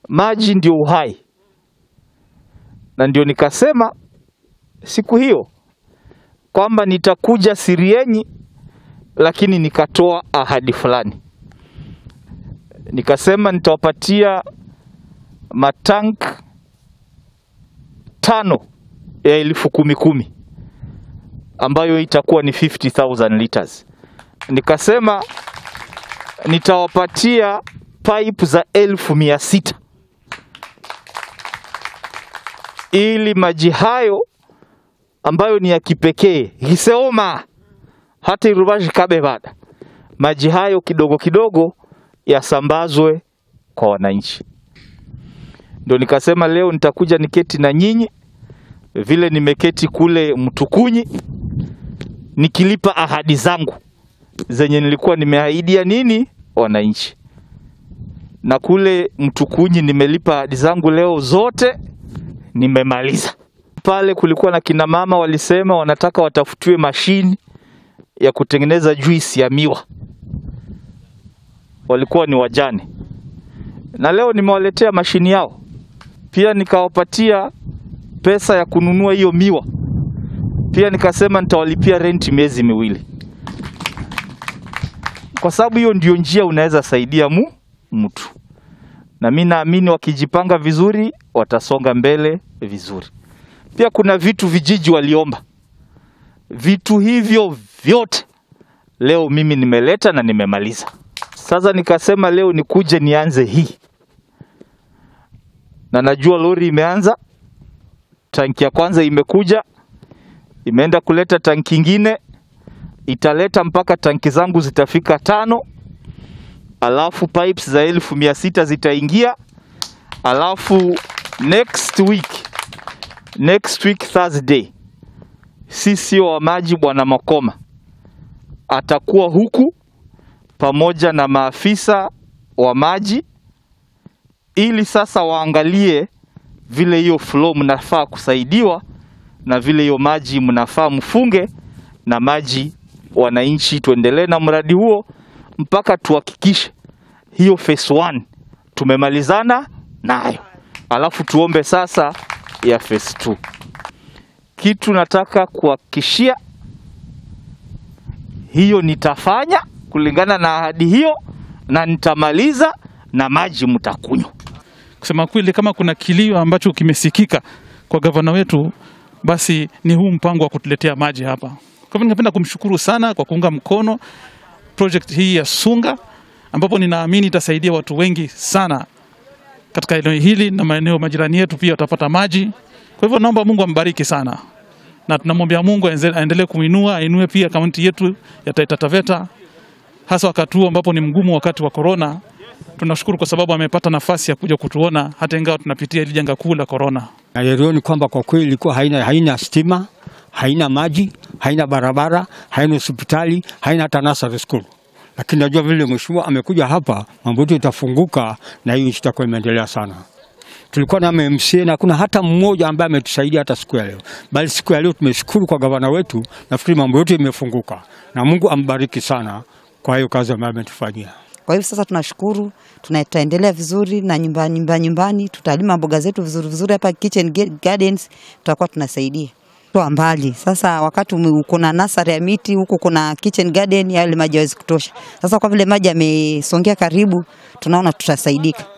maji ndio uhai, na ndio nikasema siku hiyo kwamba nitakuja Sirienyi, lakini nikatoa ahadi fulani, nikasema nitawapatia matank tano ya elfu kumi kumi ambayo itakuwa ni 50,000 liters. Nikasema nitawapatia pipe za elfu mia sita ili maji hayo ambayo ni ya kipekee hiseoma hata irubashi kabe bada maji hayo kidogo kidogo yasambazwe kwa wananchi. Ndio nikasema leo nitakuja niketi na nyinyi vile nimeketi kule Mtukunyi nikilipa ahadi zangu zenye nilikuwa nimeahidia nini wananchi, na kule Mtukunyi nimelipa ahadi zangu leo zote nimemaliza. Pale kulikuwa na kina mama walisema wanataka watafutiwe mashini ya kutengeneza juisi ya miwa, walikuwa ni wajane, na leo nimewaletea mashini yao. Pia nikawapatia pesa ya kununua hiyo miwa, pia nikasema nitawalipia renti miezi miwili, kwa sababu hiyo ndio njia unaweza saidia mu mtu, na mi naamini wakijipanga vizuri watasonga mbele vizuri. Pia kuna vitu vijiji waliomba, vitu hivyo vyote leo mimi nimeleta na nimemaliza. Sasa nikasema leo nikuje nianze hii, na najua lori imeanza, tanki ya kwanza imekuja, imeenda kuleta tanki ingine, italeta mpaka tanki zangu zitafika tano, alafu pipes za elfu mia sita zitaingia, alafu next week next week Thursday, sisi wa maji bwana Makoma atakuwa huku pamoja na maafisa wa maji, ili sasa waangalie vile hiyo flow mnafaa kusaidiwa na vile hiyo maji mnafaa mfunge na maji, wananchi tuendelee na mradi huo mpaka tuhakikishe hiyo phase 1 tumemalizana nayo, alafu tuombe sasa ya phase 2. Kitu nataka kuhakikishia hiyo nitafanya kulingana na ahadi hiyo, na nitamaliza na maji mtakunywa. Kusema kweli, kama kuna kilio ambacho kimesikika kwa gavana wetu, basi ni huu mpango wa kutuletea maji hapa. Kwa hivyo ningependa kumshukuru sana kwa kuunga mkono project hii ya Sunga, ambapo ninaamini itasaidia watu wengi sana katika eneo hili na maeneo majirani yetu pia watapata maji. Kwa hivyo naomba Mungu ambariki sana, na tunamwambia Mungu aenze- aendelee kuinua, ainue pia kaunti yetu ya Taita Taveta, hasa wakati huu ambapo ni mgumu, wakati wa korona. Tunashukuru kwa sababu amepata nafasi ya kuja kutuona hata ingawa tunapitia hili janga kuu la korona. na yalioni kwamba kwa kweli ilikuwa haina, haina stima, haina maji, haina barabara, haina hospitali, haina hata nursery school. Lakini najua vile mheshimiwa amekuja hapa, mambo yetu itafunguka na hii nchi itakuwa imeendelea sana. Tulikuwa na MMCA na kuna hata mmoja ambaye ametusaidia hata siku ya leo, bali siku ya leo tumeshukuru kwa gavana wetu. Nafikiri mambo yote imefunguka na Mungu ambariki sana kwa hiyo kazi ambayo ametufanyia. Kwa hivyo sasa tunashukuru, tuna- tutaendelea vizuri na nyumbani nyumbani, nyumbani tutalima mboga zetu vizuri vizuri hapa kitchen ga- gardens, tutakuwa tunasaidia toa mbali. Sasa wakati ume- kuna nasari ya miti huku, kuna kitchen garden, yale maji hawezi kutosha. Sasa kwa vile maji yamesongea karibu, tunaona tutasaidika.